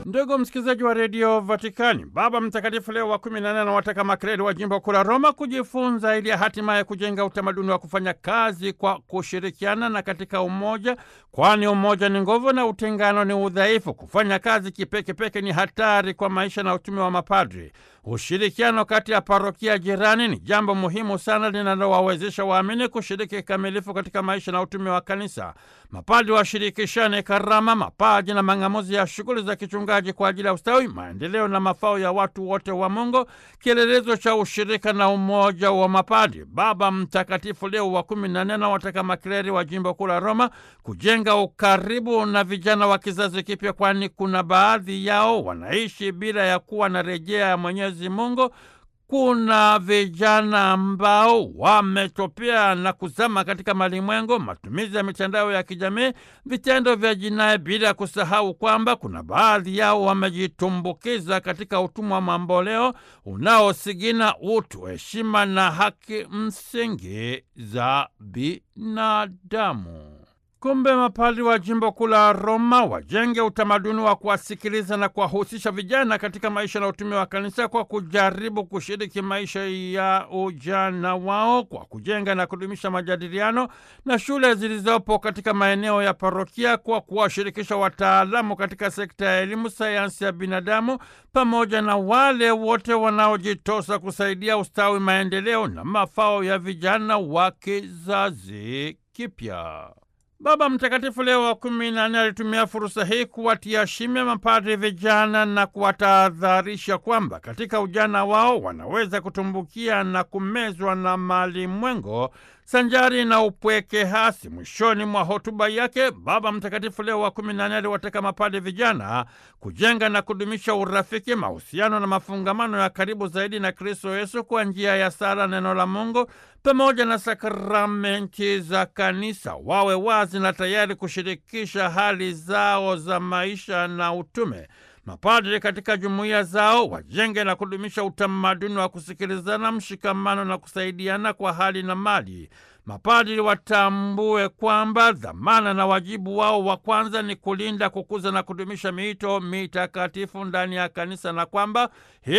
Ndugu msikilizaji wa redio Vatikani, Baba Mtakatifu Leo wa kumi na nane anawataka makreli wa jimbo kuu la Roma kujifunza ili hatimaye kujenga utamaduni wa kufanya kazi kwa kushirikiana na katika umoja, kwani umoja ni nguvu na utengano ni udhaifu. Kufanya kazi kipekepeke ni hatari kwa maisha na utume wa mapadri. Ushirikiano kati ya parokia jirani ni jambo muhimu sana linalowawezesha waamini kushiriki kikamilifu katika maisha na utume wa kanisa. Mapadri washirikishane karama, mapaji na mang'amuzi ya shughuli za kichungaji kwa ajili ya ustawi, maendeleo na mafao ya watu wote wa Mungu, kielelezo cha ushirika na umoja wa mapadri. Baba Mtakatifu Leo wa kumi na nne anawataka makleri wa jimbo kuu la Roma kujenga ukaribu na vijana wa kizazi kipya, kwani kuna baadhi yao wanaishi bila ya kuwa na rejea ya Mwenyezi Mungu. Kuna vijana ambao wametopea na kuzama katika malimwengu, matumizi ya mitandao ya kijamii, vitendo vya jinai, bila kusahau kwamba kuna baadhi yao wamejitumbukiza katika utumwa wa mamboleo unaosigina utu, heshima na haki msingi za binadamu. Kumbe mapadri wa jimbo kuu la Roma wajenge utamaduni wa kuwasikiliza na kuwahusisha vijana katika maisha na utume wa kanisa kwa kujaribu kushiriki maisha ya ujana wao kwa kujenga na kudumisha majadiliano na shule zilizopo katika maeneo ya parokia kwa kuwashirikisha wataalamu katika sekta ya elimu, sayansi ya binadamu pamoja na wale wote wanaojitosa kusaidia ustawi, maendeleo na mafao ya vijana wa kizazi kipya. Baba Mtakatifu Leo wa kumi na nne alitumia fursa hii kuwatia shime mapadri vijana na kuwatahadharisha kwamba katika ujana wao wanaweza kutumbukia na kumezwa na malimwengo sanjari na upweke hasi. Mwishoni mwa hotuba yake, Baba Mtakatifu Leo wa kumi na nne aliwataka mapadri vijana kujenga na kudumisha urafiki, mahusiano na mafungamano ya karibu zaidi na Kristo Yesu kwa njia ya sala, neno la Mungu pamoja na sakramenti za kanisa. Wawe wazi na tayari kushirikisha hali zao za maisha na utume. Mapadri katika jumuiya zao wajenge na kudumisha utamaduni wa kusikilizana, mshikamano na kusaidiana kwa hali na mali. Mapadri watambue kwamba dhamana na wajibu wao wa kwanza ni kulinda, kukuza na kudumisha miito mitakatifu ndani ya kanisa na kwamba